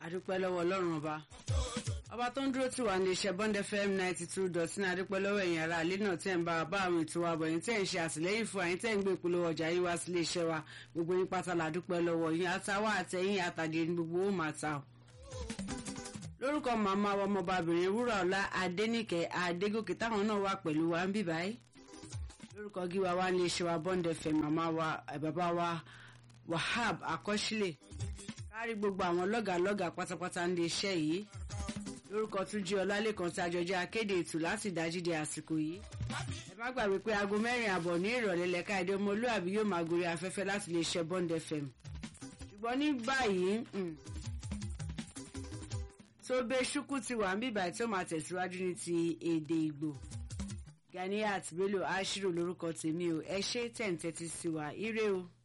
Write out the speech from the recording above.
adúpẹ́ lọ́wọ́ ọlọ́run ọba ọba tó ń dúró tì wá ní iṣẹ́ bond fm ninety two dot ní adúpẹ́ lọ́wọ́ ẹ̀yin ará ilé náà tẹ́ ń bá bá àwọn ètò wa bọ̀ ẹ̀yin tẹ́ ń ṣe àtìlẹ́yìn fún àyín tẹ́ ń gbé ìpolówó ọjà yín wá sílé iṣẹ́ wa gbogbo yín pátá la dúpẹ́ lọ́wọ́ yín àtàwọn àtẹ̀yìn àtàdé ní gbogbo ó máa ta o. lórúkọ màmá wa ọmọbabìnrin wúrà ọlá adéníkẹ́ adégòkè táwọn náà wà pẹ̀lú wa ń bì báyìí lórúkọ gíwa wa ní iṣẹ́ wa bond fm màmá wa bàbá wa wahab akọ́sílẹ̀ kárí gbogbo àwọn lọ́gàlọ́gà pátápátá ń lè iṣẹ́ yìí lórúkọ tún jí ọlálẹ́kan tí àjọjẹ́ akéde ètò láti dájídé àsìkò yìí ẹ má gbàgbé pé aago mẹ́rin àbọ̀ ní ìrọ̀lẹ́ lẹ́ka èdè ọmọlúàbí yóò máa gorí afẹ́fẹ́ láti lè ṣe bond fm ṣùgbọ́n ní báyìí tó bẹ ṣúkú ti wà ń bíbà tí ó máa tẹ̀síwájú ní ti èdè ìgbò Ganiat Bello Ashiru lórúkọ tèmi o ẹ ṣé tẹ̀ ń tẹ́tí sí wa ire o.